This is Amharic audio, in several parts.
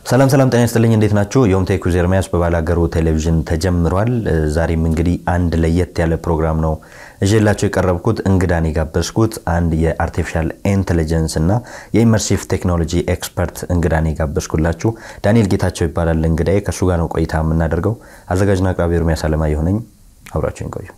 ሰላም ሰላም፣ ጤና ይስጥልኝ። እንዴት ናችሁ? ዮም ቴክ ዊዝ ኤርሚያስ በባላገሩ ቴሌቪዥን ተጀምሯል። ዛሬም እንግዲህ አንድ ለየት ያለ ፕሮግራም ነው እዤላቸው የቀረብኩት። እንግዳን የጋበዝኩት አንድ የአርቲፊሻል ኢንቴሊጀንስ እና የኢመርሲቭ ቴክኖሎጂ ኤክስፐርት እንግዳን የጋበዝኩላችሁ ዳንኤል ጌታቸው ይባላል። እንግዳዬ ከእሱ ጋር ነው ቆይታ የምናደርገው። አዘጋጅና አቅራቢ ኤርሚያስ አለማየሁ ነኝ። አብራችሁን ቆዩ።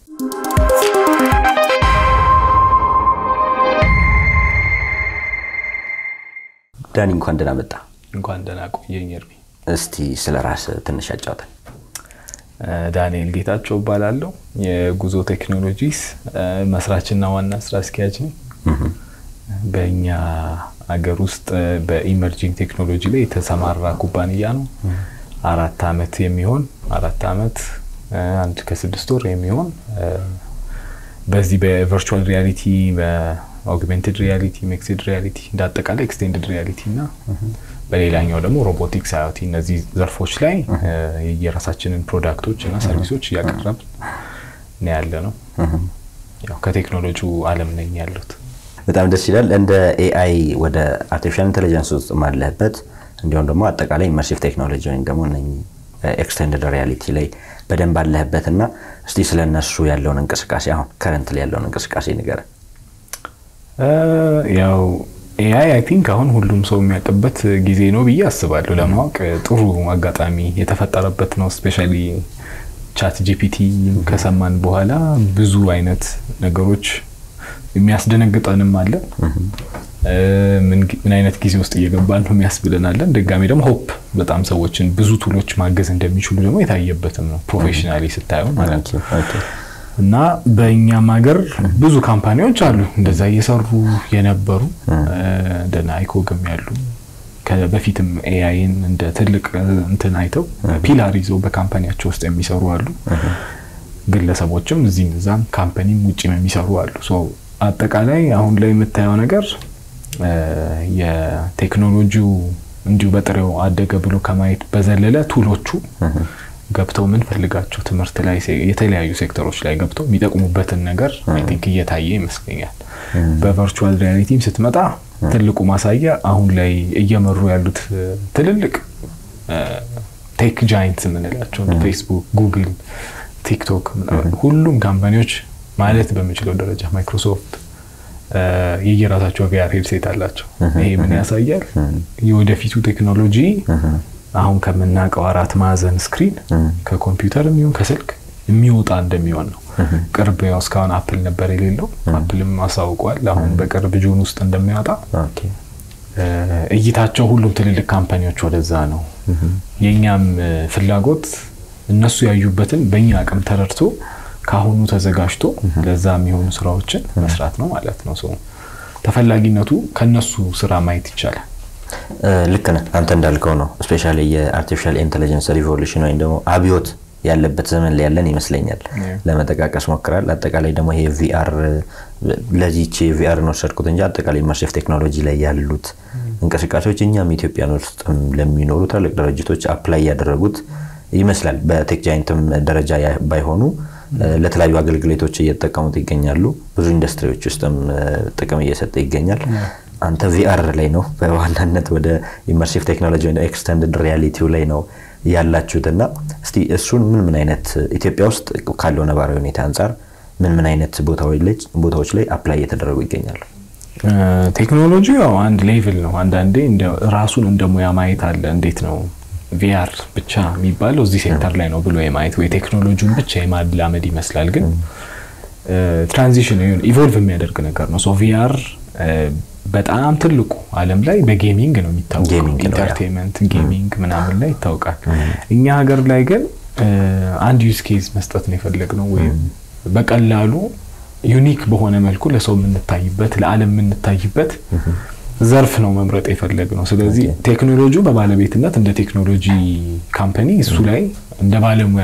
ዳኒ እንኳን ደህና መጣ። እንኳን ደህና ቆየኝ ኤርሚ። እስቲ ስለ ራስ ትንሽ አጫውተን። ዳንኤል ጌታቸው እባላለሁ። የጉዞ ቴክኖሎጂስ መስራችና ዋና ስራ አስኪያጅ ነኝ። በእኛ አገር ውስጥ በኢመርጂንግ ቴክኖሎጂ ላይ የተሰማራ ኩባንያ ነው። አራት አመት የሚሆን አራት አመት አንድ ከስድስት ወር የሚሆን በዚህ በቨርቹዋል ሪያሊቲ በኦግሜንትድ ሪያሊቲ ሚክስድ ሪያሊቲ እንደ አጠቃላይ ኤክስቴንድድ ሪያሊቲ እና በሌላኛው ደግሞ ሮቦቲክስ አዮቲ እነዚህ ዘርፎች ላይ የራሳችንን ፕሮዳክቶች እና ሰርቪሶች እያቀረብ ነው ያለ ነው። ያው ከቴክኖሎጂው አለም ነኝ ያሉት። በጣም ደስ ይላል። እንደ ኤአይ ወደ አርቲፊሻል ኢንቴሊጀንስ ውስጥ ማለህበት እንዲሁም ደግሞ አጠቃላይ ኢመርሲቭ ቴክኖሎጂ ወይም ደግሞ ኤክስቴንድድ ሪያሊቲ ላይ በደንብ አለህበት እና እስቲ ስለ እነሱ ያለውን እንቅስቃሴ አሁን ከረንት ላይ ያለውን እንቅስቃሴ ንገረን። ያው ኤአይ አይ ቲንክ አሁን ሁሉም ሰው የሚያውቅበት ጊዜ ነው ብዬ አስባለሁ። ለማወቅ ጥሩ አጋጣሚ የተፈጠረበት ነው። ስፔሻሊ ቻት ጂፒቲ ከሰማን በኋላ ብዙ አይነት ነገሮች የሚያስደነግጠንም አለ። ምን አይነት ጊዜ ውስጥ እየገባን ነው የሚያስብለናለን። ድጋሚ ደግሞ ሆፕ በጣም ሰዎችን ብዙ ቱሎች ማገዝ እንደሚችሉ ደግሞ የታየበትም ነው ፕሮፌሽናሊ ስታየው ማለት ነው። እና በእኛም ሀገር ብዙ ካምፓኒዎች አሉ እንደዛ እየሰሩ የነበሩ እንደነ አይኮግም ያሉ በፊትም ኤአይን እንደ ትልቅ እንትን አይተው ፒላር ይዘው በካምፓኒያቸው ውስጥ የሚሰሩ አሉ። ግለሰቦችም እዚህም እዛም ካምፓኒም ውጭም የሚሰሩ አሉ። አጠቃላይ አሁን ላይ የምታየው ነገር የቴክኖሎጂው እንዲሁ በጥሬው አደገ ብሎ ከማየት በዘለለ ቱሎቹ ገብተው የምንፈልጋቸው ትምህርት ላይ የተለያዩ ሴክተሮች ላይ ገብተው የሚጠቅሙበትን ነገር አይ ቲንክ እየታየ ይመስለኛል። በቨርቹዋል ሪያሊቲም ስትመጣ ትልቁ ማሳያ አሁን ላይ እየመሩ ያሉት ትልልቅ ቴክ ጃይንትስ የምንላቸው ፌስቡክ፣ ጉግል፣ ቲክቶክ ሁሉም ካምፓኒዎች ማለት በምችለው ደረጃ ማይክሮሶፍት የየራሳቸው ቪአር ሄድሴት አላቸው። ይሄ ምን ያሳያል? የወደፊቱ ቴክኖሎጂ አሁን ከምናውቀው አራት ማዕዘን ስክሪን ከኮምፒውተር የሚሆን ከስልክ የሚወጣ እንደሚሆን ነው። ቅርብ ያው እስካሁን አፕል ነበር የሌለው፣ አፕልም አሳውቋል አሁን በቅርብ ጁን ውስጥ እንደሚወጣ። እይታቸው ሁሉም ትልልቅ ካምፓኒዎች ወደዛ ነው። የእኛም ፍላጎት እነሱ ያዩበትን በእኛ አቅም ተረድቶ ከአሁኑ ተዘጋጅቶ ለዛ የሚሆኑ ስራዎችን መስራት ነው ማለት ነው። ተፈላጊነቱ ከነሱ ስራ ማየት ይቻላል። ልክ ነህ። አንተ እንዳልከው ነው። ስፔሻሊ የአርቲፊሻል ኢንቴሊጀንስ ሪቮሉሽን ወይም ደግሞ አብዮት ያለበት ዘመን ላይ ያለን ይመስለኛል። ለመጠቃቀስ ሞክራል። አጠቃላይ ደግሞ ይሄ ቪአር ለዚች ቪአርን ወሰድኩት እንጂ አጠቃላይ ኢመርሲቭ ቴክኖሎጂ ላይ ያሉት እንቅስቃሴዎች እኛም ኢትዮጵያን ውስጥ ለሚኖሩ ትልቅ ድርጅቶች አፕላይ ያደረጉት ይመስላል። በቴክ ጃይንትም ደረጃ ባይሆኑ ለተለያዩ አገልግሎቶች እየተጠቀሙት ይገኛሉ። ብዙ ኢንዱስትሪዎች ውስጥም ጥቅም እየሰጠ ይገኛል። አንተ ቪአር ላይ ነው በዋናነት ወደ ኢመርሲቭ ቴክኖሎጂ ወይ ኤክስተንድድ ሪያሊቲው ላይ ነው ያላችሁት እና እስቲ እሱን ምን ምን አይነት ኢትዮጵያ ውስጥ ካለው ነባራዊ ሁኔታ አንጻር ምን ምን አይነት ቦታዎች ላይ አፕላይ እየተደረጉ ይገኛሉ? ቴክኖሎጂ ያው አንድ ሌቭል ነው። አንዳንዴ ራሱን እንደ ሙያ ማየት አለ። እንዴት ነው ቪአር ብቻ የሚባለው እዚህ ሴክተር ላይ ነው ብሎ የማየት ወይ ቴክኖሎጂውን ብቻ የማላመድ ይመስላል። ግን ትራንዚሽን ኢቮልቭ የሚያደርግ ነገር ነው። ሶ ቪአር በጣም ትልቁ ዓለም ላይ በጌሚንግ ነው የሚታወቀው። ኢንተርቴንመንት ጌሚንግ ምናምን ላይ ይታወቃል። እኛ ሀገር ላይ ግን አንድ ዩዝ ኬዝ መስጠት ነው የፈለግነው ወይም በቀላሉ ዩኒክ በሆነ መልኩ ለሰው የምንታይበት ለዓለም የምንታይበት ዘርፍ ነው መምረጥ የፈለግነው። ስለዚህ ቴክኖሎጂው በባለቤትነት እንደ ቴክኖሎጂ ካምፓኒ እሱ ላይ እንደ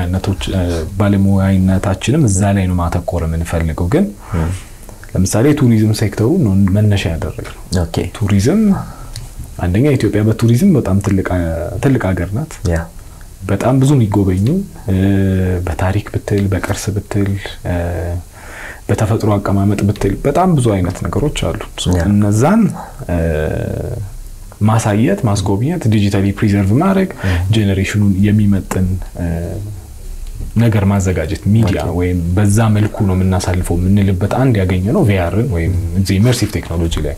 ባለሙያነታችንም እዛ ላይ ነው ማተኮር የምንፈልገው ግን ለምሳሌ ቱሪዝም ሴክተሩ ነው መነሻ ያደረግነው። ቱሪዝም አንደኛ ኢትዮጵያ በቱሪዝም በጣም ትልቅ ሀገር ናት። በጣም ብዙ የሚጎበኙ በታሪክ ብትል፣ በቅርስ ብትል፣ በተፈጥሮ አቀማመጥ ብትል በጣም ብዙ አይነት ነገሮች አሉ። እነዛን ማሳየት፣ ማስጎብኘት፣ ዲጂታሊ ፕሪዘርቭ ማድረግ፣ ጄኔሬሽኑን የሚመጥን ነገር ማዘጋጀት ሚዲያ ወይም በዛ መልኩ ነው የምናሳልፈው የምንልበት አንድ ያገኘ ነው ቪአርን ወይም ኢመርሲቭ ቴክኖሎጂ ላይ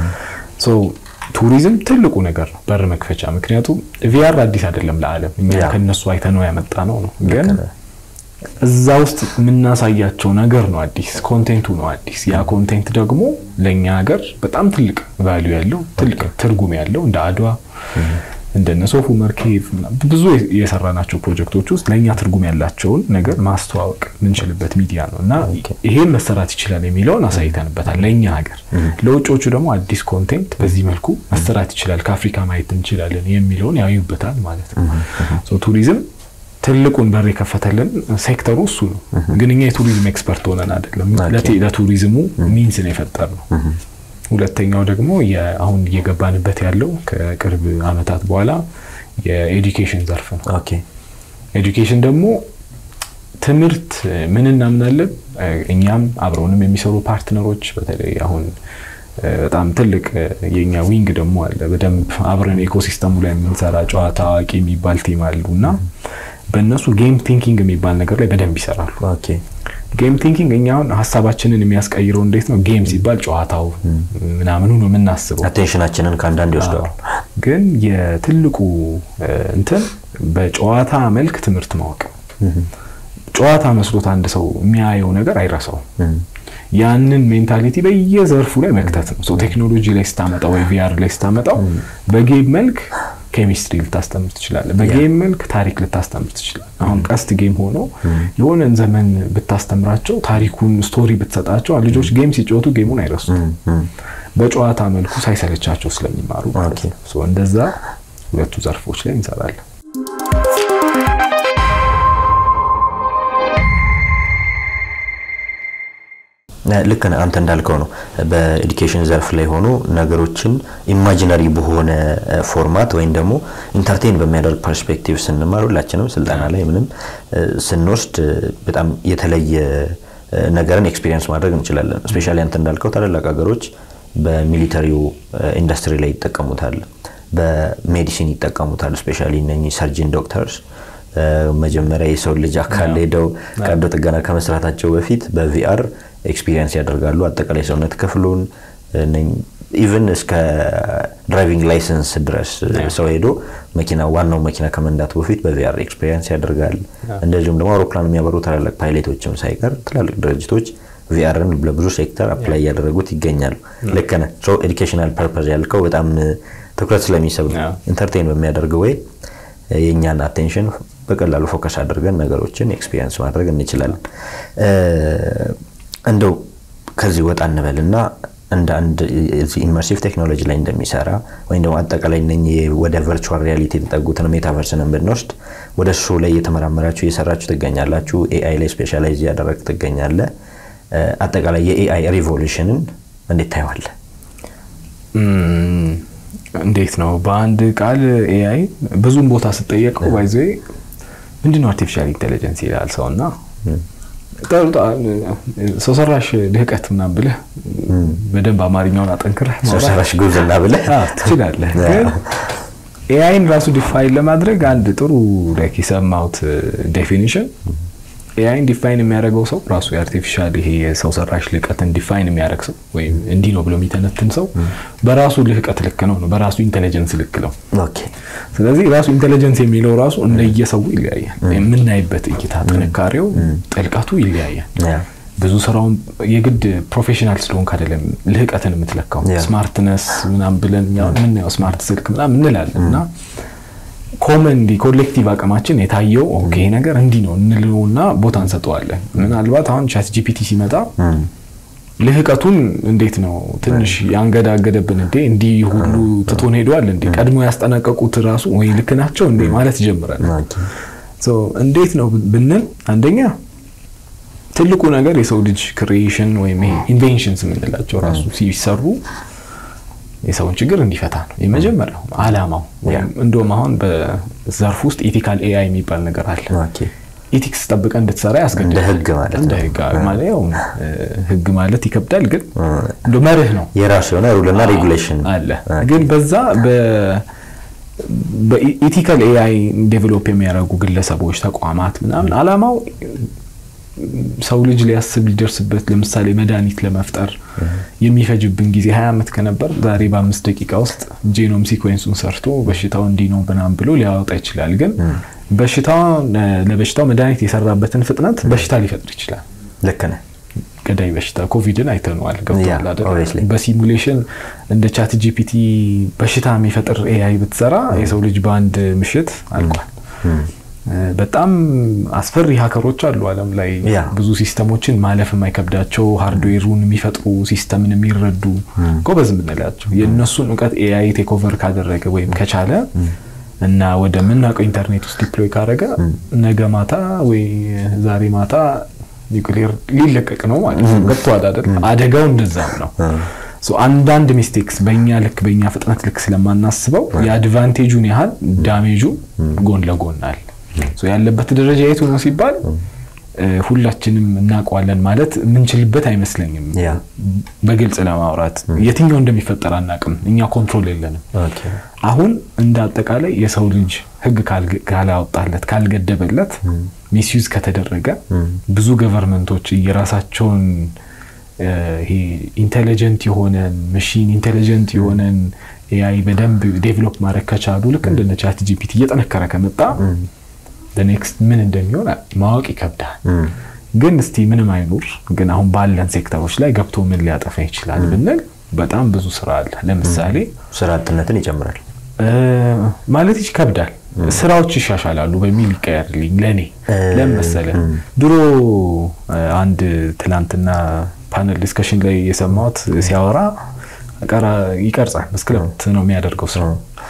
ቱሪዝም ትልቁ ነገር ነው፣ በር መክፈቻ። ምክንያቱም ቪአር አዲስ አይደለም ለዓለም እኛ ከነሱ አይተነው ያመጣ ነው ነው ግን እዛ ውስጥ የምናሳያቸው ነገር ነው አዲስ፣ ኮንቴንቱ ነው አዲስ። ያ ኮንቴንት ደግሞ ለእኛ ሀገር በጣም ትልቅ ቫሊዩ ያለው ትልቅ ትርጉም ያለው እንደ አድዋ እንደነ ሶፉ መርኬቭ ብዙ የሰራናቸው ፕሮጀክቶች ውስጥ ለእኛ ትርጉም ያላቸውን ነገር ማስተዋወቅ የምንችልበት ሚዲያ ነው እና ይሄን መሰራት ይችላል የሚለውን አሳይተንበታል ለእኛ ሀገር። ለውጮቹ ደግሞ አዲስ ኮንቴንት በዚህ መልኩ መሰራት ይችላል፣ ከአፍሪካ ማየት እንችላለን የሚለውን ያዩበታል ማለት ነው። ቱሪዝም ትልቁን በር የከፈተልን ሴክተሩ እሱ ነው። ግን እኛ የቱሪዝም ኤክስፐርት ሆነን አይደለም፣ ለቱሪዝሙ ሚንስ ነው የፈጠር ነው። ሁለተኛው ደግሞ አሁን እየገባንበት ያለው ከቅርብ ዓመታት በኋላ የኤዱኬሽን ዘርፍ ነው። ኤዱኬሽን ደግሞ ትምህርት ምን እናምናለን እኛም አብረውንም የሚሰሩ ፓርትነሮች በተለይ አሁን በጣም ትልቅ የኛ ዊንግ ደግሞ አለ። በደንብ አብረን ኤኮሲስተሙ ላይ የምንሰራ ጨዋታ አዋቂ የሚባል ቲም አሉ እና በእነሱ ጌም ቲንኪንግ የሚባል ነገር ላይ በደንብ ይሰራሉ። ጌም ቲንኪንግ እኛውን ሀሳባችንን የሚያስቀይረው እንዴት ነው? ጌም ሲባል ጨዋታው ምናምኑ ነው የምናስበው፣ አቴንሽናችንን ከአንዳንድ ይወስደዋል። ግን የትልቁ እንትን በጨዋታ መልክ ትምህርት ማወቅ፣ ጨዋታ መስሎት አንድ ሰው የሚያየው ነገር አይረሳውም። ያንን ሜንታሊቲ በየዘርፉ ላይ መክተት ነው። ቴክኖሎጂ ላይ ስታመጣው ወይ ቪአር ላይ ስታመጣው በጌም መልክ ኬሚስትሪ ልታስተምር ትችላለህ። በጌም መልክ ታሪክ ልታስተምር ትችላለህ። አሁን ቀስት ጌም ሆኖ የሆነን ዘመን ብታስተምራቸው ታሪኩን ስቶሪ ብትሰጣቸው ልጆች ጌም ሲጫወቱ ጌሙን አይረሱም። በጨዋታ መልኩ ሳይሰለቻቸው ስለሚማሩ እንደዛ ሁለቱ ዘርፎች ላይ እንሰራለን። ልክ አንተ እንዳልከው ነው። በኤዱኬሽን ዘርፍ ላይ ሆኖ ነገሮችን ኢማጂነሪ በሆነ ፎርማት ወይም ደግሞ ኢንተርቴን በሚያደርግ ፐርስፔክቲቭ ስንማር ሁላችንም ስልጠና ላይ ምንም ስንወስድ በጣም የተለየ ነገርን ኤክስፒሪየንስ ማድረግ እንችላለን። እስፔሻሊ አንተ እንዳልከው ታላላቅ ሀገሮች በሚሊተሪው ኢንዱስትሪ ላይ ይጠቀሙታል፣ በሜዲሲን ይጠቀሙታል። እስፔሻሊ እነኚህ ሰርጅን ዶክተርስ መጀመሪያ የሰው ልጅ አካል ሄደው ቀዶ ጥገና ከመስራታቸው በፊት በቪአር ኤክስፒሪየንስ ያደርጋሉ። አጠቃላይ ሰውነት ክፍሉን ኢቨን እስከ ድራይቪንግ ላይሰንስ ድረስ ሰው ሄዶ መኪና ዋናው መኪና ከመንዳቱ በፊት በቪአር ኤክስፒሪየንስ ያደርጋል። እንደዚሁም ደግሞ አውሮፕላን የሚያበሩ ታላላቅ ፓይሌቶችም ሳይቀር ትላልቅ ድርጅቶች ቪአርን ለብዙ ሴክተር አፕላይ እያደረጉት ይገኛሉ። ልክ ነህ። ኤዱኬሽናል ፐርፐዝ ያልከው በጣም ትኩረት ስለሚስብ ነው። ኢንተርቴን በሚያደርገው ወይ የእኛን አቴንሽን በቀላሉ ፎከስ አድርገን ነገሮችን ኤክስፒሪየንስ ማድረግ እንችላለን። እንደው ከዚህ ወጣ እንበልና እንደ አንድ ኢመርሲቭ ቴክኖሎጂ ላይ እንደሚሰራ ወይም ደግሞ አጠቃላይ እነኚህ ወደ ቨርቹዋል ሪያሊቲ የተጠጉትን ሜታቨርስንን ብንወስድ ወደ እሱ ላይ እየተመራመራችሁ እየሰራችሁ ትገኛላችሁ። ኤአይ ላይ ስፔሻላይዝ እያደረግ ትገኛለ። አጠቃላይ የኤአይ ሪቮሉሽንን እንዴት ታየዋለህ? እንዴት ነው በአንድ ቃል ኤአይ ብዙም ቦታ ስጠየቀው ባይዘ ምንድነው አርቲፊሻል ኢንቴሊጀንስ ይላል ሰው እና ሰው ሰራሽ ልህቀት ምናምን ብለህ በደንብ አማርኛውን አጠንክረህ ሰው ሰራሽ ጉብዝና ብለህ ትችላለህ። ግን ኤአይን ራሱ ዲፋይን ለማድረግ አንድ ጥሩ ላይክ የሰማሁት ዴፊኒሽን ኤአይን ዲፋይን የሚያደርገው ሰው ራሱ የአርቲፊሻል ይሄ የሰው ሰራሽ ልህቀትን ዲፋይን የሚያደርግ ሰው ወይም እንዲህ ነው ብሎ የሚተነትን ሰው በራሱ ልህቀት ልክ ነው ነው በራሱ ኢንቴሊጀንስ ልክ ነው። ስለዚህ ራሱ ኢንቴሊጀንስ የሚለው ራሱ እንደየሰው ይለያያል። የምናይበት እይታ ጥንካሬው፣ ጥልቀቱ ይለያያል። ብዙ ስራውን የግድ ፕሮፌሽናል ስለሆንክ አይደለም ልህቀትን የምትለካው። ስማርትነስ ምናምን ብለን የምናየው ስማርት ስልክ ምናምን እንላለን እና ኮመንሊ ኮሌክቲቭ አቅማችን የታየው ኦኬ ነገር እንዲህ ነው እንለውና ቦታ እንሰጠዋለን። ምናልባት አሁን ቻት ጂፒቲ ሲመጣ ልህቀቱን እንዴት ነው ትንሽ ያንገዳገደብን እንዴ እንዲህ ሁሉ ትቶን ሄደዋል እንዴ ቀድሞ ያስጠነቀቁት ራሱ ወይ ልክ ናቸው እንዴ ማለት ጀምረን እንዴት ነው ብንል አንደኛ ትልቁ ነገር የሰው ልጅ ክሪኤሽን ወይም ይሄ ኢንቬንሽንስ የምንላቸው ራሱ ሲሰሩ የሰውን ችግር እንዲፈታ ነው የመጀመሪያው አላማው። እንደውም አሁን በዘርፍ ውስጥ ኢቲካል ኤአይ የሚባል ነገር አለ። ኢቲክስ ጠብቀ እንድትሰራ እንደ ያስገድዳል። ህግ ማለት እንደ ነው። ህግ ማለት ያው እ፣ ህግ ማለት ይከብዳል፣ ግን እንደ መርህ ነው የራሱ የሆነ ሩልና ሬጉሌሽን አለ። ግን በዛ በኢቲካል ኤአይ ዴቨሎፕ የሚያደርጉ ግለሰቦች፣ ተቋማት ምናምን አላማው ሰው ልጅ ሊያስብ ሊደርስበት ለምሳሌ መድኃኒት ለመፍጠር የሚፈጅብን ጊዜ ሀያ ዓመት ከነበር ዛሬ በአምስት ደቂቃ ውስጥ ጄኖም ሲኮንሱን ሰርቶ በሽታው እንዲህ ነው ምናምን ብሎ ሊያወጣ ይችላል። ግን በሽታው ለበሽታው መድኃኒት የሰራበትን ፍጥነት በሽታ ሊፈጥር ይችላል። ልክ ነህ። ገዳይ በሽታ ኮቪድን አይተነዋል። ገብቶሃል Yeah, አይደል? obviously. በሲሙሌሽን እንደ ቻት ጂፒቲ በሽታ የሚፈጥር ኤአይ ብትሰራ የሰው ልጅ በአንድ ምሽት አልቋል። በጣም አስፈሪ ሀከሮች አሉ ዓለም ላይ Yeah. ብዙ ሲስተሞችን ማለፍ የማይከብዳቸው ሃርድዌሩን የሚፈጥሩ ሲስተምን የሚረዱ ጎበዝ የምንላቸው የእነሱን እውቀት ኤአይ ቴክኦቨር ካደረገ ወይም ከቻለ እና ወደ ምናውቀው ኢንተርኔት ውስጥ ዲፕሎይ ካደረገ ነገ ማታ ወይ ዛሬ ማታ ኒውክሌር ሊለቀቅ ነው ማለት ነው። ገብቶሃል አይደል? አደጋው እንደዛም ነው። ሶ አንዳንድ ሚስቴክስ በእኛ ልክ በእኛ ፍጥነት ልክ ስለማናስበው የአድቫንቴጁን ያህል ዳሜጁ ጎን ለጎን አለ። ሶ ያለበት ደረጃ የቱ ነው ሲባል እ፣ ሁላችንም እናውቀዋለን ማለት የምንችልበት አይመስለኝም። ያ በግልጽ ለማውራት የትኛው እንደሚፈጠር አናውቅም። እኛ ኮንትሮል የለንም። ኦኬ አሁን እንደ አጠቃላይ የሰው ልጅ ሕግ ካልገ- ካላወጣለት ካልገደበለት ሚስዩዝ ከተደረገ ብዙ ገቨርንመንቶች የራሳቸውን እ፣ ይሄ ኢንቴሊጀንት የሆነን መሽን ኢንቴሊጀንት የሆነን ኤአይ በደንብ ዴቨሎፕ ማድረግ ከቻሉ ልክ እንደነ ቻት ጂፒቲ እየጠነከረ ከመጣ ኔክስት ምን እንደሚሆን ማወቅ ይከብዳል። ግን እስቲ ምንም አይኑር፣ ግን አሁን ባለን ሴክተሮች ላይ ገብቶ ምን ሊያጠፋ ይችላል ብንል በጣም ብዙ ስራ አለ። ለምሳሌ ስራ አጥነትን ይጨምራል። እ፣ ማለት ይከብዳል። ስራዎች ይሻሻላሉ በሚል ይቀየርልኝ ለእኔ ለምን መሰለህ? ድሮ እ፣ አንድ ትላንትና ፓነል ዲስከሽን ላይ የሰማሁት ሲያወራ ቀራ ይቀርጻል መስክለምት ነው የሚያደርገው ስራ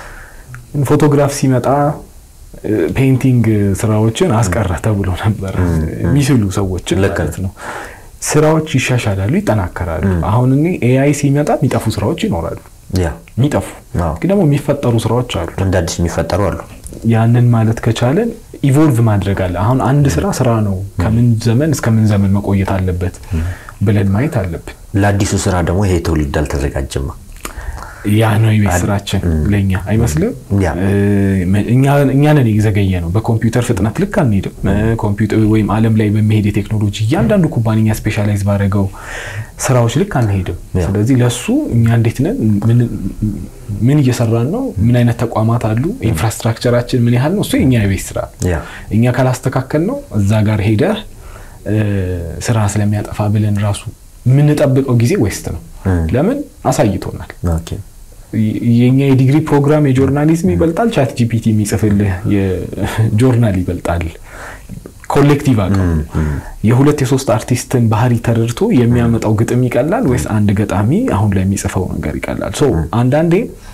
ፎቶግራፍ ሲመጣ እ፣ ፔይንቲንግ ስራዎችን አስቀረ ተብሎ ነበር የሚስሉ ሰዎችን ልክ ማለት ነው። ስራዎች ይሻሻላሉ፣ ይጠናከራሉ። አሁን እኔ ኤአይ ሲመጣ የሚጠፉ ስራዎች ይኖራሉ። ያ የሚጠፉ አዎ። ግን ደግሞ የሚፈጠሩ ስራዎች አሉ። እንደ አዲስ የሚፈጠሩ አሉ። ያንን ማለት ከቻለን ኢቮልቭ ማድረግ አለ። አሁን አንድ ስራ ስራ ነው፣ ከምን ዘመን እስከ ምን ዘመን መቆየት አለበት ብለን ማየት አለብን። ለአዲሱ ስራ ደግሞ ይሄ ትውልድ አልተዘጋጀማ። ያ ነው የቤት ስራችን ለእኛ አይመስልም? ያ። እ፣ እኛ እኛ ነን የዘገየ ነው። በኮምፒውተር ፍጥነት ልክ አንሄድም። እ፣ ኮምፒውተር ወይም ዓለም ላይ በሚሄድ የቴክኖሎጂ እያንዳንዱ ኩባንያ ስፔሻላይዝ ባደረገው ስራዎች ልክ አንሄድም። ያ። ስለዚህ ለሱ እኛ እንዴት ነን? ምን- ምን እየሰራን ነው? ምን አይነት ተቋማት አሉ? ኢንፍራስትራክቸራችን ምን ያህል ነው? እሱ የእኛ የቤት ስራ ያ እኛ ካላስተካከል ነው እዛ ጋር ሄደህ እ፣ ስራ ስለሚያጠፋ ብለን ራሱ የምንጠብቀው ጊዜ ዌስት ነው። ለምን አሳይቶናል። ኦኬ የ- የኛ የዲግሪ ፕሮግራም የጆርናሊዝም ይበልጣል፣ ቻት ጂፒቲ የሚጽፍልህ የጆርናል ይበልጣል። ኮሌክቲቭ አቅም የሁለት የሶስት አርቲስትን ባህሪ ተረድቶ የሚያመጣው ግጥም ይቀላል ወይስ አንድ ገጣሚ አሁን ላይ የሚጽፈው ነገር ይቀላል? ሶ አንዳንዴ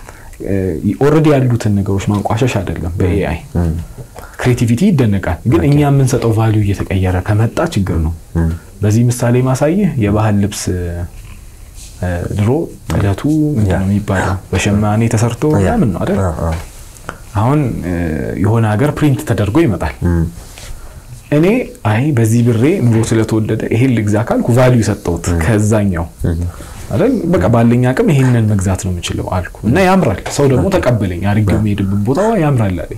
ኦልሬዲ ያሉትን ነገሮች ማንቋሸሽ አይደለም። በኤአይ ክሬቲቪቲ ይደነቃል፣ ግን እኛ የምንሰጠው ቫሊዩ እየተቀየረ ከመጣ ችግር ነው። በዚህ ምሳሌ ማሳይህ የባህል ልብስ እ፣ ድሮ ጥለቱ ምንድን ነው የሚባለው በሸማኔ ተሰርቶ ምናምን ነው አይደል? አ- አ- አሁን እ፣ የሆነ ሀገር ፕሪንት ተደርጎ ይመጣል። እኔ አይ በዚህ ብሬ ኑሮ ስለተወደደ ይሄን ልግዛ ካልኩ ቫሊዩ ሰጠሁት ከዛኛው አይደል? በቃ ባለኝ አቅም ይሄንን መግዛት ነው የምችለው አልኩ እና ያምራል። ሰው ደግሞ ተቀበለኝ። አድርጌው የሚሄድበት ቦታ ያምራል አለኝ።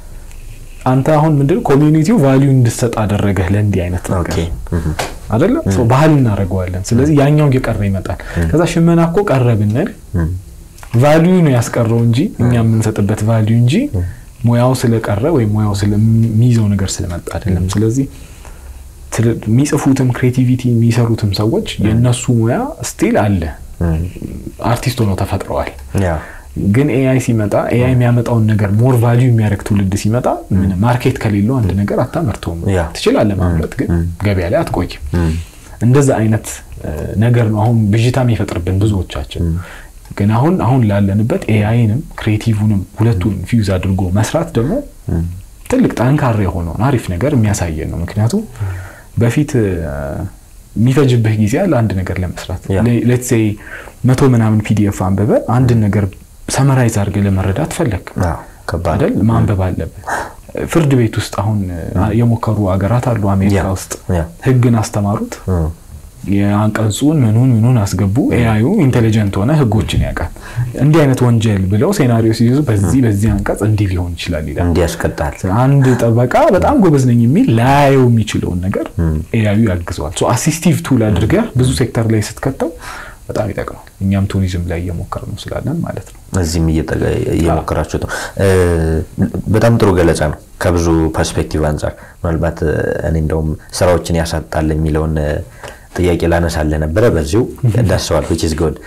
አንተ አሁን ምንድን ኮሚዩኒቲው ቫሊዩ እንድሰጥ አደረገህ ለእንዲህ አይነት ኦኬ ነገር አይደለም ሰው ባህል እናደርገዋለን። ስለዚህ ያኛው እየቀረ ይመጣል። ከዛ ሽመና እኮ ቀረ ብንል ቫሊዩ ነው ያስቀረው እንጂ እኛ የምንሰጥበት ቫሊዩ እንጂ ሙያው ስለቀረ ወይም ሙያው ስለሚይዘው ነገር ስለመጣ አይደለም። ስለዚህ ትል- የሚጽፉትም ክሬቲቪቲ የሚሰሩትም ሰዎች የእነሱ ሙያ ስቲል አለ፣ አርቲስት ሆነው ተፈጥረዋል። ያ ግን ኤአይ ሲመጣ ኤአይ የሚያመጣውን ነገር ሞር ቫሊዩ የሚያደርግ ትውልድ ሲመጣ ምን ማርኬት ከሌለው አንድ ነገር አታመርተውም። ያ። ትችላለህ ማምረት፣ ግን ገበያ ላይ አትቆይም። እንደዛ አይነት እ፣ ነገር ነው አሁን ብዥታ የሚፈጥርብን ብዙዎቻችን። ግን አሁን አሁን ላለንበት ኤአይንም ክሬቲቭንም ሁለቱን ፊውዝ አድርጎ መስራት ደግሞ ትልቅ ጠንካራ የሆነውን አሪፍ ነገር የሚያሳየን ነው። ምክንያቱም በፊት እ፣ የሚፈጅብህ ጊዜ አለ አንድ ነገር ለመስራት ያ። ሌትስ ሴይ መቶ ምናምን ፒዲኤፍ አንብበ አንድን ነገር ሰመራይዝ አድርገህ ለመረዳት ፈለግ አዎ፣ ከባድ አይደል? ማንበብ አለብህ። ፍርድ ቤት ውስጥ አሁን የሞከሩ ሀገራት አሉ። አሜሪካ ያ፣ ውስጥ ያ። ህግን አስተማሩት። እም፣ የአንቀጹን ምኑን ምኑን አስገቡ። ኤአዩ ኢንቴሊጀንት ሆነ፣ ህጎችን ያውቃል። እንዲህ አይነት ወንጀል ብለው ሴናሪዮ ሲይዙ በዚህ በዚህ አንቀጽ እንዲህ ሊሆን ይችላል ይላል። እንዲህ ያስቀጣል። አንድ ጠበቃ በጣም ጎበዝ ነኝ የሚል ላያየው የሚችለውን ነገር ኤአዩ ያግዘዋል። አሲስቲቭ ቱል አድርገህ ብዙ ሴክተር ላይ ስትከተው በጣም ይጠቅማል። እኛም ቱሪዝም ላይ እየሞከር ነው ስላለን ማለት ነው። እዚህም እየጠቀ- እየሞከራችሁት ነው። እ፣ በጣም ጥሩ ገለጻ ነው ከብዙ ፐርስፔክቲቭ አንጻር። ምናልባት እ፣ እኔ እንደውም ስራዎችን ያሳጣል የሚለውን እ፣ ጥያቄ ላነሳልህ ነበረ። በዚሁ እንዳስሰዋል which is good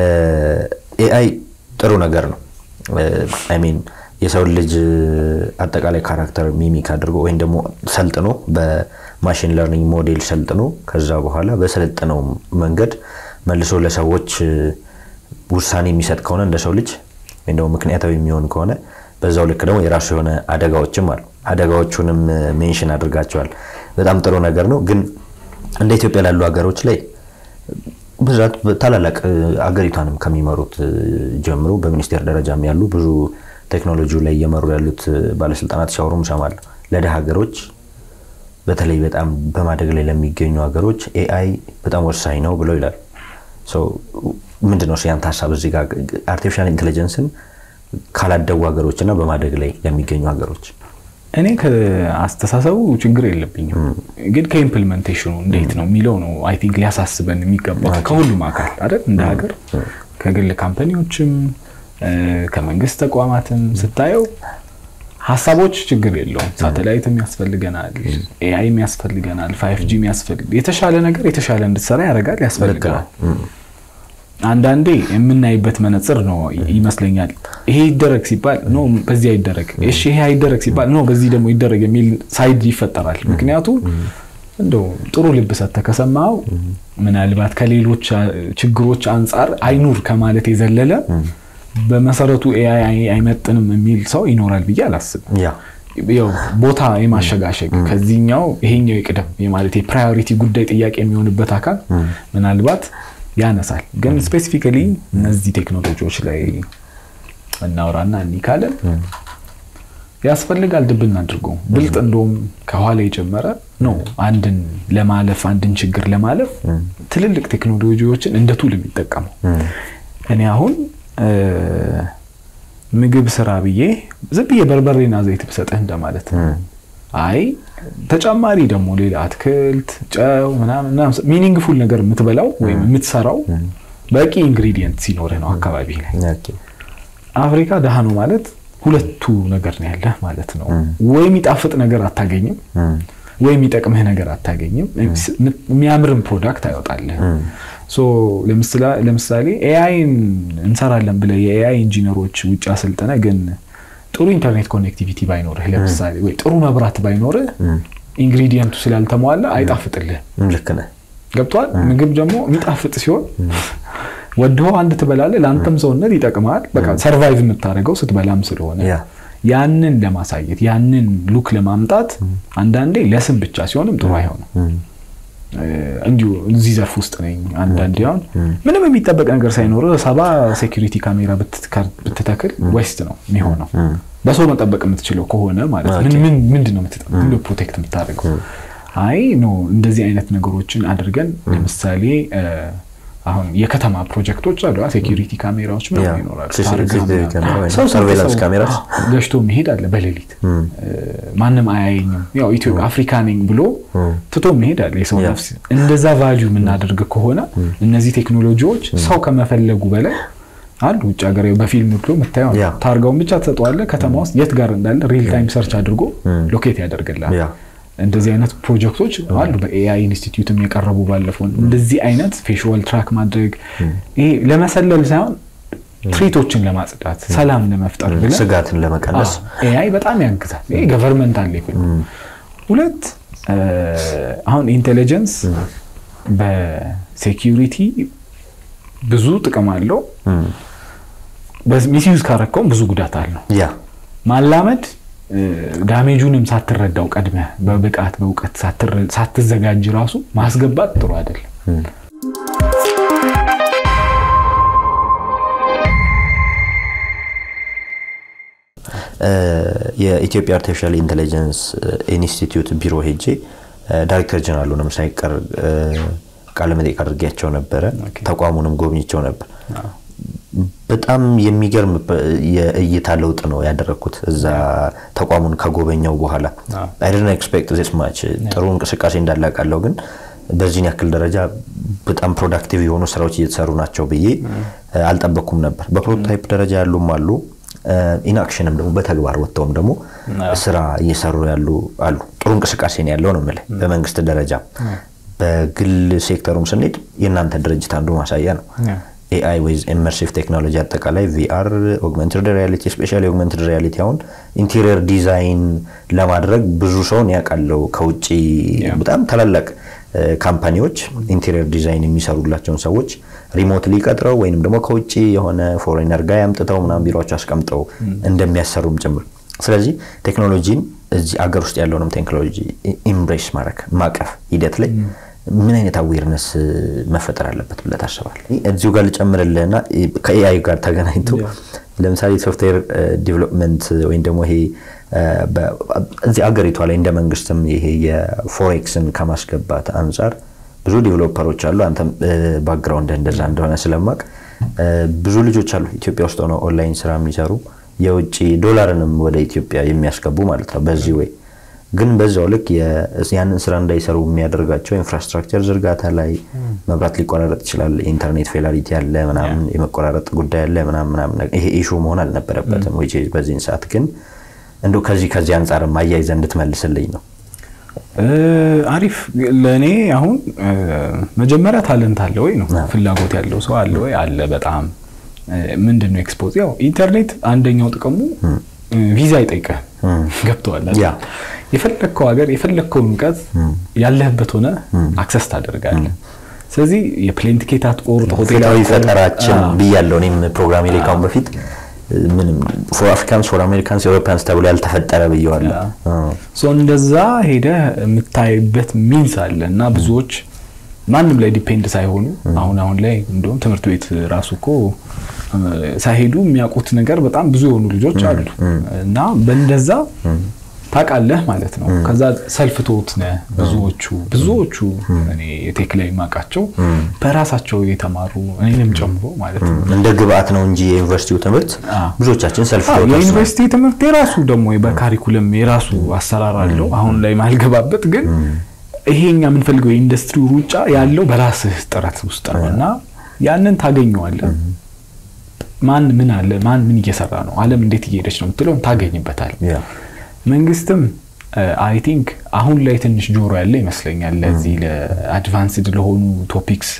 ኤአይ ጥሩ ነገር ነው። አይ ሚን የሰውን ልጅ አጠቃላይ ካራክተር ሚሚክ አድርጎ ወይም ደግሞ ሰልጥኖ በማሽን ለርኒንግ ሞዴል ሰልጥኖ ከዛ በኋላ በሰለጠነው መንገድ መልሶ ለሰዎች እ፣ ውሳኔ የሚሰጥ ከሆነ እንደ ሰው ልጅ ወይም ደግሞ ምክንያታዊ የሚሆን ከሆነ በዛው ልክ ደግሞ የራሱ የሆነ አደጋዎችም አሉ። አደጋዎቹንም ሜንሽን አድርጋቸዋል። በጣም ጥሩ ነገር ነው። ግን እንደ ኢትዮጵያ ላሉ ሀገሮች ላይ ብዛት ታላላቅ እ፣ አገሪቷንም ከሚመሩት እ፣ ጀምሮ በሚኒስቴር ደረጃም ያሉ ብዙ ቴክኖሎጂው ላይ እየመሩ ያሉት እ፣ ባለስልጣናት ሲያወሩም እሰማለሁ። ለደሃ ሀገሮች በተለይ በጣም በማደግ ላይ ለሚገኙ ሀገሮች ኤአይ በጣም ወሳኝ ነው ብለው ይላሉ። ምንድን ነው ያንተ ሀሳብ እዚህ ጋር አርቲፊሻል ኢንቴሊጀንስን ካላደጉ ሀገሮች እና በማደግ ላይ ለሚገኙ ሀገሮች? እኔ ከአስተሳሰቡ ችግር የለብኝም፣ ግን ከኢምፕሊመንቴሽኑ እንዴት ነው የሚለው ነው አይ ቲንክ ሊያሳስበን የሚገባው ከሁሉም አካል አይደል እንደ ሀገር ከግል ካምፓኒዎችም እ፣ ከመንግስት ተቋማትም ስታየው ሀሳቦች ችግር የለውም። ሳተላይትም ያስፈልገናል፣ ኤአይም ያስፈልገናል፣ ፋይቭ ጂም ያስፈልግ የተሻለ ነገር የተሻለ እንድትሰራ ያደርጋል፣ ያስፈልገናል። አንዳንዴ የምናይበት መነጽር ነው ይመስለኛል። ይሄ ይደረግ ሲባል ኖ በዚህ አይደረግ፣ እሺ ይሄ አይደረግ ሲባል ኖ በዚህ ደግሞ ይደረግ የሚል ሳይድ ይፈጠራል። ምክንያቱም እንደው ጥሩ ልብ ሰጥተህ ከሰማኸው ምናልባት ከሌሎች አ- ችግሮች አንጻር አይኑር ከማለት የዘለለ በመሰረቱ ኤአይ አይመጥንም የሚል ሰው ይኖራል ብዬ አላስብም። ያ ያው ቦታ የማሸጋሸግ ከዚህኛው ይሄኛው ይቅደም የማለት የፕራዮሪቲ ጉዳይ ጥያቄ የሚሆንበት አካል ምናልባት ያነሳል። ግን ስፔሲፊካሊ እነዚህ ቴክኖሎጂዎች ላይ እናውራና እኒህ ካለን ያስፈልጋል ድብን አድርጎ ብልጥ እንደውም ከኋላ የጀመረ ነው። አንድን ለማለፍ አንድን ችግር ለማለፍ ትልልቅ ቴክኖሎጂዎችን እንደ ቱል የሚጠቀመው እኔ አሁን እ፣ ምግብ ስራ ብዬ ዝም ብዬ በርበሬና ዘይት ብሰጥህ እንደማለት ነው። አይ ተጨማሪ ደግሞ ሌላ አትክልት፣ ጨው ምናምን ምናምን ሚኒንግፉል ነገር የምትበላው ወይም የምትሰራው በቂ ኢንግሪዲየንት ሲኖርህ ነው አካባቢ ላይ። ኦኬ። አፍሪካ ደሃ ነው ማለት ሁለቱ ነገር ነው ያለህ ማለት ነው። ወይ የሚጣፍጥ ነገር አታገኝም፣ ወይ የሚጠቅምህ ነገር አታገኝም። የሚያምርን ፕሮዳክት አይወጣልህም። ሶ ለምስላ- ለምሳሌ ኤአይን እንሰራለን ብለህ የኤአይ ኢንጂነሮች ውጭ አሰልጥነ ግን ጥሩ ኢንተርኔት ኮኔክቲቪቲ ባይኖርህ ለምሳሌ ወይ ጥሩ መብራት ባይኖርህ ኢንግሪዲየንቱ ስላልተሟላ አይጣፍጥልህ። ልክ ነህ። ገብቷል። ምግብ ደግሞ የሚጣፍጥ ሲሆን ወድሆ አንድ ትበላለህ፣ ለአንተም ሰውነት ይጠቅማል። በቃ ሰርቫይቭ የምታደርገው ስትበላም ስለሆነ ያ ያንን ለማሳየት ያንን ሉክ ለማምጣት አንዳንዴ ለስም ብቻ ሲሆንም ጥሩ አይሆንም። እ፣ እንዲሁ እዚህ ዘርፍ ውስጥ ነኝ። አንዳንዴ አሁን ምንም የሚጠበቅ ነገር ሳይኖር ሰባ ሴኩሪቲ ካሜራ ብትትከር- ብትተክል ዌስት ነው የሚሆነው። በሰው መጠበቅ የምትችለው ከሆነ ማለት ነው። ምን ምን- ምንድን ነው የምትጠ- ምንድን ነው ፕሮቴክት የምታደርገው? አይ ኖ እንደዚህ አይነት ነገሮችን አድርገን ለምሳሌ እ፣ አሁን የከተማ ፕሮጀክቶች አሉ። ሴኪሪቲ ካሜራዎች ያ፣ ምናምን ይኖራሉ። CCTV ታርጋ ምናምን። ካሜራ ወይም ሰው ስንት surveillance ሰው ካሜራስ? ገሽቶ መሄድ አለ በሌሊት እ፣ ማንም አያየኝም፣ ያው ኢትዮጵያ አፍሪካ ነኝ ብሎ ትቶ መሄድ አለ የሰው ያ። ነፍስ። እንደዛ ቫልዩ የምናደርግ ከሆነ እነዚህ ቴክኖሎጂዎች ሰው ከመፈለጉ በላይ አሉ። ውጭ ሀገር በፊልም ብሎ የምታየው ነው። ያ። ታርጋውን ብቻ ትሰጠዋለህ። ከተማ ውስጥ የት ጋር እንዳለ ሪል ታይም ሰርች አድርጎ ሎኬት ያደርግላል። ያ እንደዚህ አይነት ፕሮጀክቶች አሉ። በኤአይ ኢንስቲትዩትም የቀረቡ ባለፈው እንደዚህ አይነት ፌሽዋል ትራክ ማድረግ ይሄ ለመሰለል ሳይሆን ትሪቶችን ለማጽዳት ሰላም ለመፍጠር ብለን ስጋትን ለመቀነስ ኤአይ በጣም ያግዛል። ይሄ ገቨርንመንት አለ ይብል ሁለት እ፣ አሁን ኢንቴሊጀንስ በሴኪሪቲ ብዙ ጥቅም አለው። ሚስዩዝ ካረከውም ብዙ ጉዳት አለው። ያ ማላመድ እ፣ ዳሜጁንም ሳትረዳው ቀድመህ በብቃት በእውቀት ሳትረ- ሳትዘጋጅ ራሱ ማስገባት ጥሩ አይደለም። እ፣ የኢትዮጵያ አርቲፊሻል ኢንቴሊጀንስ ኢንስቲትዩት ቢሮ ሄጄ ዳይሬክተር ጀነራሉንም ሳይቀር ቃለ መጠይቅ አድርጌያቸው ነበረ። ተቋሙንም ጎብኝቸው ነበር። በጣም የሚገርም የእይታ ለውጥ ነው ያደረግኩት እዛ ተቋሙን ከጎበኘው በኋላ አይ ዲድንት ኤክስፔክት ዚስ ማች ጥሩ እንቅስቃሴ እንዳላቃለው ግን በዚህን ያክል ደረጃ በጣም ፕሮዳክቲቭ የሆኑ ስራዎች እየተሰሩ ናቸው ብዬ አልጠበኩም ነበር። በፕሮቶታይፕ ደረጃ ያሉም አሉ፣ ኢንአክሽንም ደግሞ በተግባር ወጥተውም ደግሞ ስራ እየሰሩ ያሉ አሉ። ጥሩ እንቅስቃሴ ነው ያለው ነው የምልህ። በመንግስት ደረጃ በግል ሴክተሩም ስንሄድ የእናንተ ድርጅት አንዱ ማሳያ ነው። ኤአይ ዊዝ ኢመርሲቭ ቴክኖሎጂ አጠቃላይ ቪአር፣ ኦግመንትድ ሪያሊቲ ስፔሻሊ ኦግመንትድ ሪያሊቲ አሁን ኢንቴሪየር ዲዛይን ለማድረግ ብዙ ሰውን ያውቃለው ከውጭ በጣም ታላላቅ ካምፓኒዎች ኢንቴሪየር ዲዛይን የሚሰሩላቸውን ሰዎች ሪሞትሊ ቀጥረው ወይንም ደግሞ ከውጭ የሆነ ፎሬነር ጋር ያምጥተው ምናምን ቢሮቸው አስቀምጠው እንደሚያሰሩም ጭምር። ስለዚህ ቴክኖሎጂን እዚህ አገር ውስጥ ያለውንም ቴክኖሎጂ ኢምብሬስ ማድረግ ማቀፍ ሂደት ላይ ምን አይነት አዌርነስ መፈጠር አለበት ብለህ ታስባለህ? እዚሁ ጋር ልጨምርልህና ከኤአይ ጋር ተገናኝቶ ለምሳሌ ሶፍትዌር ዲቨሎፕመንት ወይም ደግሞ ይሄ እዚህ አገሪቷ ላይ እንደ መንግስትም ይሄ የፎሬክስን ከማስገባት አንጻር ብዙ ዲቨሎፐሮች አሉ። አንተም ባክግራውንድ እንደዛ እንደሆነ ስለማቅ ብዙ ልጆች አሉ ኢትዮጵያ ውስጥ ሆነው ኦንላይን ስራ የሚሰሩ የውጭ ዶላርንም ወደ ኢትዮጵያ የሚያስገቡ ማለት ነው በዚህ ወይ ግን በዛው ልክ ያንን ስራ እንዳይሰሩ የሚያደርጋቸው ኢንፍራስትራክቸር ዝርጋታ ላይ መብራት ሊቆራረጥ ይችላል። ኢንተርኔት ፌላሪቲ ያለ ምናምን የመቆራረጥ ጉዳይ ያለ ምናምን ይሄ ኢሹ መሆን አልነበረበትም። ወይ በዚህን ሰዓት ግን እንደው ከዚህ ከዚህ አንጻር አያይዘህ እንድትመልስልኝ ነው። አሪፍ ለእኔ አሁን መጀመሪያ ታለንት አለ ወይ ነው ፍላጎት ያለው ሰው አለ ወይ አለ። በጣም ምንድን ነው ኤክስፖዝ ያው ኢንተርኔት አንደኛው ጥቅሙ ቪዛ አይጠይቅህም። ገብተዋል። የፈለግከው ሀገር የፈለግከውን እውቀት ያለህበት ሆነ አክሰስ ታደርጋለህ። ስለዚህ የፕሌን ቲኬት አትቆርጥ፣ ሆቴል ፈጠራችን ብያለሁ እኔም ፕሮግራሜ ላይ ካሁን በፊት ምንም ፎር አፍሪካንስ ፎር አሜሪካንስ ኤሮፓንስ ተብሎ ያልተፈጠረ ብየዋለሁ። እንደዛ ሄደህ የምታይበት ሚንስ አለ እና ብዙዎች ማንም ላይ ዲፔንድ ሳይሆኑ አሁን አሁን ላይ እንደውም ትምህርት ቤት ራሱ እኮ ሳይሄዱ የሚያውቁት ነገር በጣም ብዙ የሆኑ ልጆች አሉ እና በእንደዛ ታውቃለህ ማለት ነው። ከዛ ሰልፍ ቶት ነህ ብዙዎቹ ብዙዎቹ እኔ የቴክ ላይ የማውቃቸው በራሳቸው የተማሩ እኔንም ጨምሮ ማለት ነው። እንደ ግብአት ነው እንጂ የዩኒቨርሲቲው ትምህርት ብዙዎቻችን ሰልፍ ቶት የዩኒቨርሲቲ ትምህርት የራሱ ደግሞ በካሪኩለም የራሱ አሰራር አለው። አሁን ላይ ማልገባበት ግን ይሄኛ የምንፈልገው የኢንዱስትሪ ሩጫ ያለው በራስህ ጥረት ውስጥ ነው እና ያንን ታገኘዋለህ። ማን ምን አለ፣ ማን ምን እየሰራ ነው፣ ዓለም እንዴት እየሄደች ነው የምትለውን ታገኝበታል። መንግስትም አይ ቲንክ አሁን ላይ ትንሽ ጆሮ ያለ ይመስለኛል ለዚህ ለአድቫንስድ ለሆኑ ቶፒክስ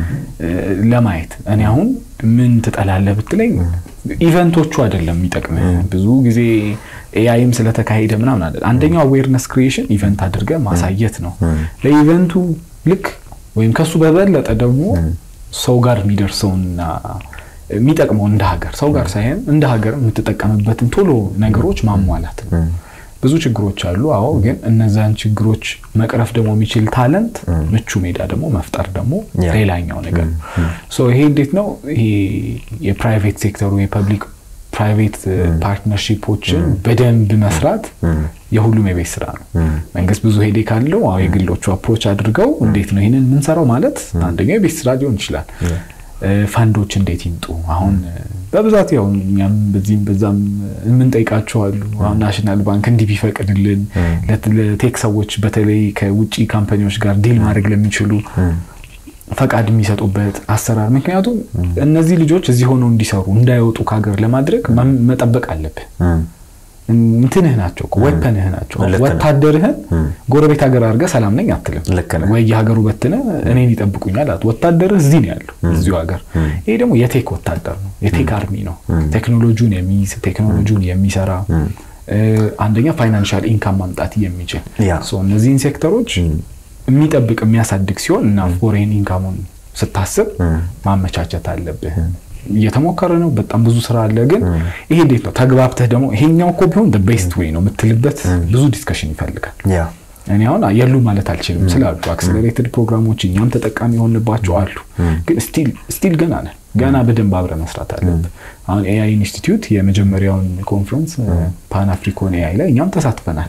ለማየት። እኔ አሁን ምን ትጠላለህ ብትለኝ ኢቨንቶቹ አይደለም የሚጠቅምህ ብዙ ጊዜ ኤአይም ስለተካሄደ ምናምን አለ። አንደኛው አዌርነስ ክሪኤሽን ኢቨንት አድርገህ ማሳየት ነው። ለኢቨንቱ ልክ ወይም ከሱ በበለጠ ደግሞ ሰው ጋር የሚደርሰውና የሚጠቅመው እንደ ሀገር ሰው ጋር ሳይሆን እንደ ሀገር የምትጠቀምበትን ቶሎ ነገሮች ማሟላት ነው። ብዙ ችግሮች አሉ። አዎ፣ ግን እነዛን ችግሮች መቅረፍ ደግሞ የሚችል ታለንት ምቹ ሜዳ ደግሞ መፍጠር ደግሞ ሌላኛው ነገር ነው። ይሄ እንዴት ነው ይሄ የፕራይቬት ሴክተሩ የፐብሊክ ፕራይቬት ፓርትነርሺፖችን በደንብ መስራት የሁሉም የቤት ስራ ነው። መንግስት ብዙ ሄዴ ካለው አዎ የግሎቹ አፕሮች አድርገው እንዴት ነው ይህንን የምንሰራው ማለት አንደኛው የቤት ስራ ሊሆን ይችላል። ፈንዶች እንዴት ይምጡ? አሁን በብዛት ያው እኛም በዚህም በዛም የምንጠይቃቸው አሉ። አሁን ናሽናል ባንክ እንዲህ ቢፈቅድልን ለቴክ ሰዎች በተለይ ከውጭ ካምፓኒዎች ጋር ዲል ማድረግ ለሚችሉ ፈቃድ የሚሰጡበት አሰራር። ምክንያቱም እነዚህ ልጆች እዚህ ሆነው እንዲሰሩ እንዳይወጡ ከሀገር ለማድረግ መጠበቅ አለብህ። እንትንህ ናቸው ወፐንህ ናቸው። ወታደርህን ጎረቤት ሀገር አድርገህ ሰላም ነኝ አትልም ወይ የሀገሩ በትነ እኔን ይጠብቁኛል። ወታደርህ እዚህ ነው ያለው እዚሁ ሀገር። ይሄ ደግሞ የቴክ ወታደር ነው፣ የቴክ አርሚ ነው። ቴክኖሎጂውን የሚይዝ ቴክኖሎጂውን የሚሰራ አንደኛ ፋይናንሻል ኢንካም ማምጣት የሚችል እነዚህን ሴክተሮች የሚጠብቅ የሚያሳድግ ሲሆን እና ፎሬን ኢንካሙን ስታስብ ማመቻቸት አለብህ። እየተሞከረ ነው። በጣም ብዙ ስራ አለ። ግን ይሄ እንዴት ነው ተግባብተህ ደግሞ ይሄኛው እኮ ቢሆን ቤስት ዌይ ነው የምትልበት ብዙ ዲስከሽን ይፈልጋል። እኔ አሁን የሉ ማለት አልችልም ስላሉ አክስለሬትድ ፕሮግራሞች እኛም ተጠቃሚ የሆንባቸው አሉ። ግን ስቲል ገና ነን። ገና በደንብ አብረ መስራት አለብን። አሁን ኤአይ ኢንስቲትዩት የመጀመሪያውን ኮንፈረንስ ፓን አፍሪኮን ኤአይ ላይ እኛም ተሳትፈናል።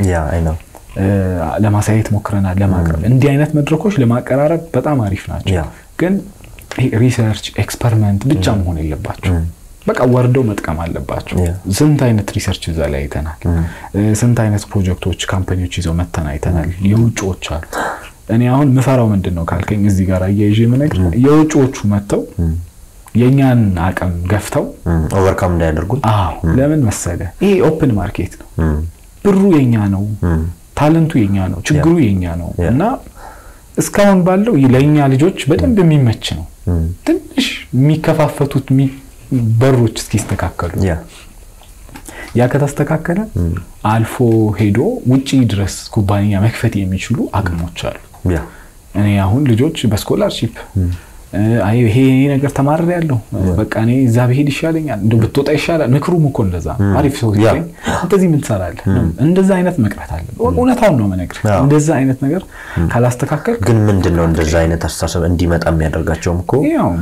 ለማሳየት ሞክረናል፣ ለማቅረብ እንዲህ አይነት መድረኮች ለማቀራረብ በጣም አሪፍ ናቸው። ግን ሪሰርች ኤክስፐሪመንት ብቻ መሆን የለባቸው። በቃ ወርደው መጥቀም አለባቸው። ስንት አይነት ሪሰርች እዛ ላይ አይተናል። ስንት አይነት ፕሮጀክቶች ካምፓኒዎች ይዘው መተን አይተናል። የውጭዎች አሉ። እኔ አሁን ምፈራው ምንድን ነው ካልከኝ እዚህ ጋር አያይዤ የምነግር የውጭዎቹ መጥተው የእኛን አቅም ገፍተው ኦቨርካም እንዳያደርጉን። አዎ ለምን መሰለ ይሄ ኦፕን ማርኬት ነው። ብሩ የኛ ነው፣ ታለንቱ የኛ ነው፣ ችግሩ የኛ ነው እና እስካሁን ባለው ለእኛ ልጆች በደንብ የሚመች ነው። ትንሽ የሚከፋፈቱት በሮች እስኪስተካከሉ ያ ከተስተካከለ አልፎ ሄዶ ውጪ ድረስ ኩባንያ መክፈት የሚችሉ አቅሞች አሉ። እኔ አሁን ልጆች በስኮላርሺፕ ይሄ ነገር ተማረር ያለው በቃ እኔ እዛ ብሄድ ይሻለኛል፣ እንደ ብትወጣ ይሻላል። ምክሩም እኮ እንደዛ አሪፍ ሰው ሲገኝ እንደዚህ ምን ትሰራለህ? እንደዛ አይነት መቅረት አለ። እውነታውን ነው የምነግርህ። እንደዛ አይነት ነገር ካላስተካከል ግን ምንድን ነው እንደዛ አይነት አስተሳሰብ እንዲመጣ የሚያደርጋቸውም እኮ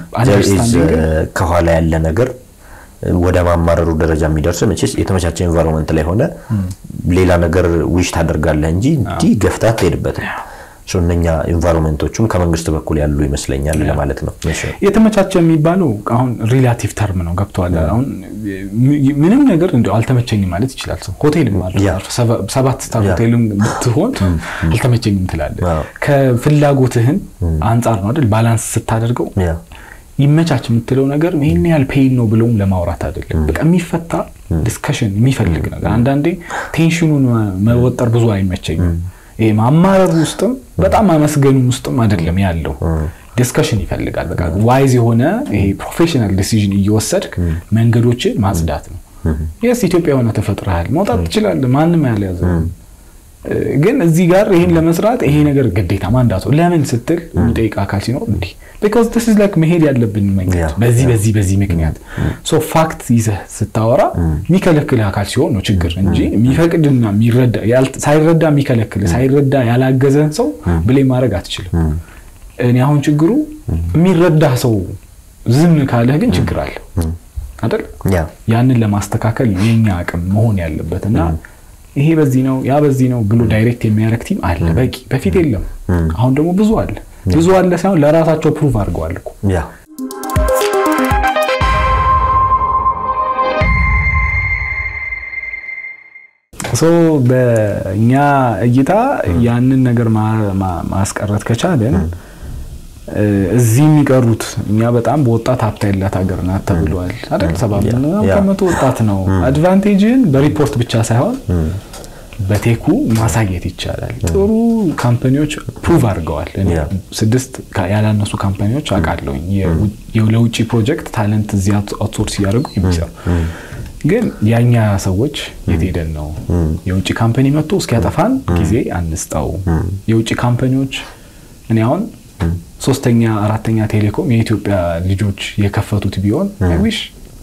ከኋላ ያለ ነገር ወደ ማማረሩ ደረጃ የሚደርስ መቼስ የተመቻቸ ኤንቫይሮንመንት ላይ ሆነ ሌላ ነገር ዊሽ ታደርጋለህ እንጂ እንዲህ ገፍታት ትሄድበትም። እነኛ ኢንቫይሮንመንቶቹም ከመንግስት በኩል ያሉ ይመስለኛል ለማለት ነው። የተመቻቸ የሚባለው አሁን ሪላቲቭ ተርም ነው። ገብተዋል። አሁን ምንም ነገር እንደው አልተመቸኝም ማለት ይችላል ሰው። ሆቴልም ሰባት ስታር ሆቴልም ብትሆን አልተመቸኝም ትላለህ። ከፍላጎትህን አንጻር ነው አይደል? ባላንስ ስታደርገው ይመቻች የምትለው ነገር ይህን ያህል ፔይን ነው ብለውም ለማውራት አይደለም። በቃ የሚፈታ ዲስከሽን የሚፈልግ ነገር አንዳንዴ ቴንሽኑን መወጠር ብዙ አይመቸኝም። ይሄ ማማረሩ ውስጥም በጣም ማመስገኑ ውስጥም አይደለም ያለው ዲስከሽን ይፈልጋል። በቃ ዋይዝ የሆነ ይሄ ፕሮፌሽናል ዲሲዥን እየወሰድክ መንገዶችን ማጽዳት ነው። የስ ኢትዮጵያ የሆነ ተፈጥረሃል፣ መውጣት ትችላለህ። ማንም ያልያዘ ግን እዚህ ጋር ይህን ለመስራት ይሄ ነገር ግዴታ ማንዳቱ ለምን ስትል የሚጠይቅ አካል ሲኖር እንዲህ ቢኮዝ ዲስ ኢዝ ላይክ መሄድ ያለብን መንገድ በዚህ በዚህ በዚህ ምክንያት ሶ ፋክት ይዘህ ስታወራ የሚከለክልህ አካል ሲሆን ነው ችግር እንጂ የሚፈቅድና ሳይረዳ የሚከለክልህ ሳይረዳ ያላገዘን ሰው ብሌም ማድረግ አትችልም። እኔ አሁን ችግሩ የሚረዳህ ሰው ዝም ካለህ ግን ችግር አለ አይደል? ያንን ለማስተካከል የኛ አቅም መሆን ያለበት እና ይሄ በዚህ ነው ያ በዚህ ነው ብሎ ዳይሬክት የሚያደርግ ቲም አለ በቂ። በፊት የለም፣ አሁን ደግሞ ብዙ አለ። ብዙ አለ ሳይሆን ለራሳቸው ፕሩቭ አድርገዋል እኮ። ሶ በእኛ እይታ ያንን ነገር ማስቀረት ከቻለን እዚህ የሚቀሩት እኛ በጣም በወጣት ሀብት ያላት ሀገር ናት ተብሏል አይደል? ሰባ ከመቶ ወጣት ነው። አድቫንቴጅን በሪፖርት ብቻ ሳይሆን በቴኩ ማሳየት ይቻላል። ጥሩ ካምፓኒዎች ፕሩቭ አድርገዋል። ስድስት ያላነሱ ካምፓኒዎች አውቃለሁኝ ለውጭ ፕሮጀክት ታለንት እዚህ አውትሶርስ እያደረጉ የሚሰሩ ግን ያኛ ሰዎች የት ሄደን ነው? የውጭ ካምፓኒ መጥቶ እስኪያጠፋን ጊዜ አንስጠው። የውጭ ካምፓኒዎች እኔ አሁን ሶስተኛ አራተኛ ቴሌኮም የኢትዮጵያ ልጆች የከፈቱት ቢሆን ዊሽ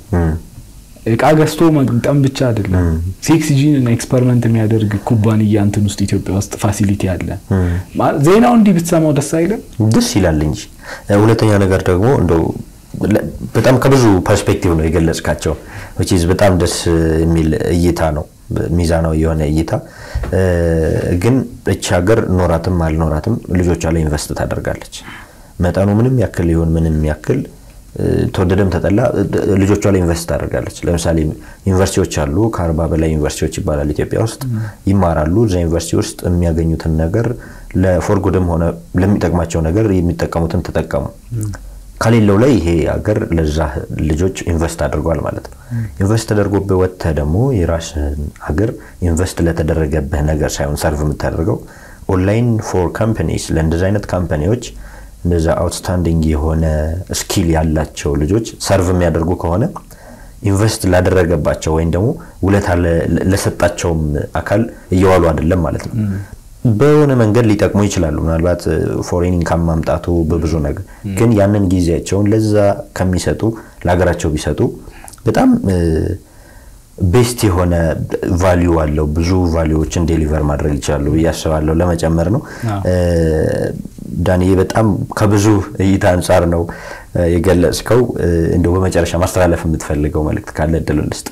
እቃ ገዝቶ መግጠም ብቻ አይደለም። ሴክስ ጂን ኤክስፐሪመንት የሚያደርግ ኩባንያ እንትን ውስጥ ኢትዮጵያ ውስጥ ፋሲሊቲ አለ። ዜናው እንዲህ ብትሰማው ደስ አይልም? ደስ ይላል እንጂ። ሁለተኛ ነገር ደግሞ እንደው በጣም ከብዙ ፐርስፔክቲቭ ነው የገለጽካቸው። በጣም ደስ የሚል እይታ ነው፣ ሚዛናዊ የሆነ እይታ። ግን እቺ ሀገር ኖራትም አልኖራትም ልጆቿ ላይ ኢንቨስት ታደርጋለች። መጠኑ ምንም ያክል ይሁን ምንም ያክል ተወደደም ተጠላ ልጆቿ ላይ ኢንቨስት ታደርጋለች። ለምሳሌ ዩኒቨርሲቲዎች አሉ፣ ከአርባ በላይ ዩኒቨርሲቲዎች ይባላል ኢትዮጵያ ውስጥ ይማራሉ። እዛ ዩኒቨርሲቲ ውስጥ የሚያገኙትን ነገር ለፎርጉድም ሆነ ለሚጠቅማቸው ነገር የሚጠቀሙትን ተጠቀሙ። ከሌለው ላይ ይሄ ሀገር ለዛ ልጆች ኢንቨስት አድርጓል ማለት ነው። ኢንቨስት ተደርጎብህ ወጥተህ ደግሞ የራስህን ሀገር ኢንቨስት ለተደረገብህ ነገር ሳይሆን ሰርቭ የምታደርገው ኦንላይን ፎር ካምፓኒስ ለእንደዚ አይነት ካምፓኒዎች እንደዛ አውትስታንዲንግ የሆነ ስኪል ያላቸው ልጆች ሰርቭ የሚያደርጉ ከሆነ ኢንቨስት ላደረገባቸው ወይም ደግሞ ውለታ ለሰጣቸውም አካል እየዋሉ አይደለም ማለት ነው። በሆነ መንገድ ሊጠቅሙ ይችላሉ። ምናልባት ፎሬን ኢንካም ማምጣቱ በብዙ ነገር ግን ያንን ጊዜያቸውን ለዛ ከሚሰጡ ለሀገራቸው ቢሰጡ በጣም ቤስት የሆነ ቫሊዩ አለው። ብዙ ቫሊዎችን ዴሊቨር ማድረግ ይችላሉ ብዬ አስባለሁ። ለመጨመር ነው ዳንዬ፣ በጣም ከብዙ እይታ አንጻር ነው የገለጽከው። እንደው በመጨረሻ ማስተላለፍ የምትፈልገው መልእክት ካለ እድል ልስጥ።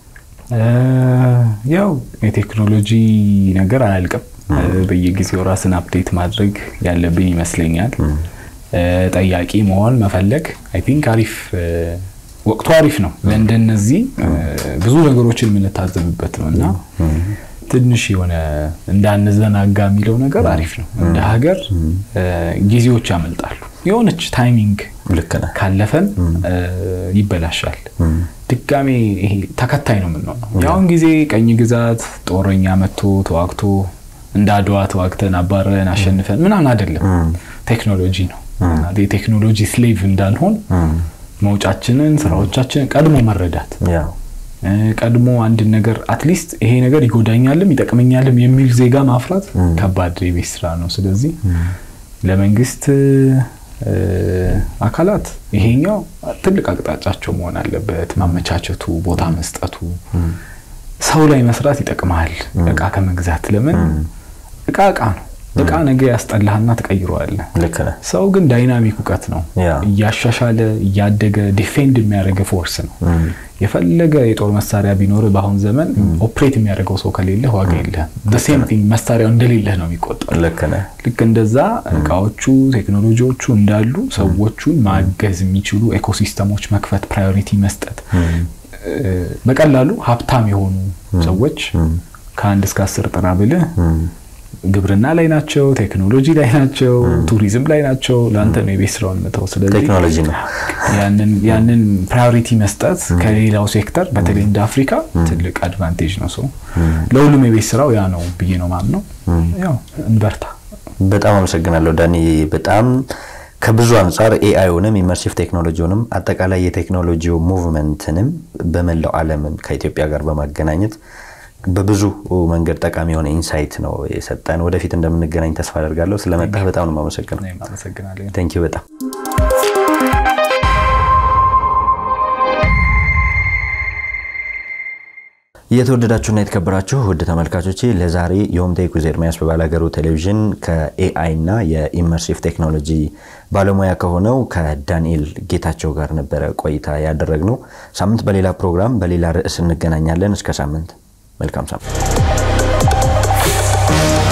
ያው የቴክኖሎጂ ነገር አያልቅም። በየጊዜው ራስን አፕዴት ማድረግ ያለብን ይመስለኛል። ጠያቂ መሆን መፈለግ አይ ቲንክ አሪፍ ወቅቱ አሪፍ ነው። ለእንደነዚህ ብዙ ነገሮችን የምንታዘብበት ነው እና ትንሽ የሆነ እንዳንዘናጋ የሚለው ነገር አሪፍ ነው። እንደ ሀገር ጊዜዎች ያመልጣሉ። የሆነች ታይሚንግ ካለፈን ይበላሻል። ድጋሜ ይሄ ተከታይ ነው የምንሆነው። የአሁን ጊዜ ቀኝ ግዛት ጦረኛ መጥቶ ተዋግቶ እንደ አድዋ ተዋግተን አባረን አሸንፈን ምናምን አይደለም። ቴክኖሎጂ ነው። የቴክኖሎጂ ስሌቭ እንዳልሆን መውጫችንን ስራዎቻችንን ቀድሞ መረዳት ቀድሞ አንድን ነገር አትሊስት ይሄ ነገር ይጎዳኛልም ይጠቅመኛልም የሚል ዜጋ ማፍራት ከባድ የቤት ስራ ነው። ስለዚህ ለመንግስት አካላት ይሄኛው ትልቅ አቅጣጫቸው መሆን አለበት። ማመቻቸቱ፣ ቦታ መስጠቱ። ሰው ላይ መስራት ይጠቅመሃል እቃ ከመግዛት ለምን እቃ እቃ ነው። እቃ ነገ ያስጠላህና ትቀይረዋለህ። ሰው ግን ዳይናሚክ እውቀት ነው። እያሻሻለ እያደገ ዲፌንድ የሚያደርግ ፎርስ ነው። የፈለገ የጦር መሳሪያ ቢኖር በአሁን ዘመን ኦፕሬት የሚያደርገው ሰው ከሌለ ዋጋ የለህም። ሴም ቲንግ መሳሪያው እንደሌለህ ነው የሚቆጠር። ልክ እንደዛ እቃዎቹ ቴክኖሎጂዎቹ እንዳሉ ሰዎቹን ማገዝ የሚችሉ ኤኮሲስተሞች መክፈት፣ ፕራዮሪቲ መስጠት በቀላሉ ሀብታም የሆኑ ሰዎች ከአንድ እስከ አስር ጥራ ብልህ ግብርና ላይ ናቸው፣ ቴክኖሎጂ ላይ ናቸው፣ ቱሪዝም ላይ ናቸው። ለአንተ ነው የቤት ስራውን ምተው። ስለዚህ ቴክኖሎጂ ነው ያንን ፕራዮሪቲ መስጠት ከሌላው ሴክተር በተለይ እንደ አፍሪካ ትልቅ አድቫንቴጅ ነው። ሰው ለሁሉም የቤት ስራው ያ ነው ብዬ ነው ማምነው። ያው እንበርታ። በጣም አመሰግናለሁ ዳኒ። በጣም ከብዙ አንጻር ኤአይውንም ኢመርሲቭ ቴክኖሎጂውንም አጠቃላይ የቴክኖሎጂው ሙቭመንትንም በመላው ዓለምን ከኢትዮጵያ ጋር በማገናኘት በብዙ መንገድ ጠቃሚ የሆነ ኢንሳይት ነው የሰጠን። ወደፊት እንደምንገናኝ ተስፋ አደርጋለሁ። ስለመጣህ በጣም ነው የማመሰግነው። ቴንክ ዩ በጣም የተወደዳችሁና የተከበራችሁ ውድ ተመልካቾቼ ለዛሬ የሆምቴክ ዊዝ ኤርሚያስ በባላገሩ ቴሌቪዥን ከኤአይ እና የኢመርሲቭ ቴክኖሎጂ ባለሙያ ከሆነው ከዳንኤል ጌታቸው ጋር ነበረ ቆይታ ያደረግነው። ሳምንት በሌላ ፕሮግራም በሌላ ርዕስ እንገናኛለን። እስከ ሳምንት መልካም ሳምንት